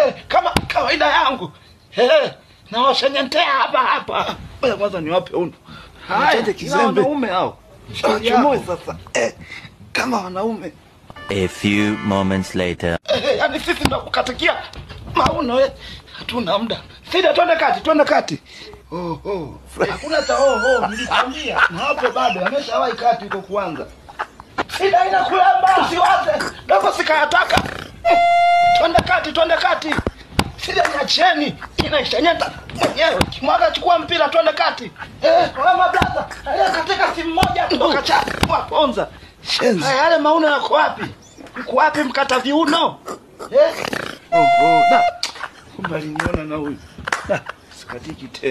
eh, kama kawaida yangu eh, nawashenyentea hapa hapa. Ngoja Kwanza niwape uno. Haya, Nicheze kila kizembe. wanaume hao. Shauri Chomoe yako. sasa eh, kama wanaume A few moments later. eh, yani sisi ndo kukatikia mauno eh. Hatuna muda. Sida, twende kati, twende kati. Oh, oh. Hakuna cha oh, oh, nilikwambia. Na hapo bado ameshawahi kati huko kwanza. Sida inakulamba, usiwaze. Dogo sikayataka. Eh, Twende kati, twende kati. Sida niacheni. Inaishanyeta mwenyewe. Kimwaga chukua mpira twende kati. Eh, wema blaza. Haya katika simu moja tu kacha. Waponza. Shenzi. Haya yale mauno yako wapi? Uko wapi mkata viuno? Eh? Oh, oh, da. Kumbe aliniona na huyu. Da, sikatiki tena.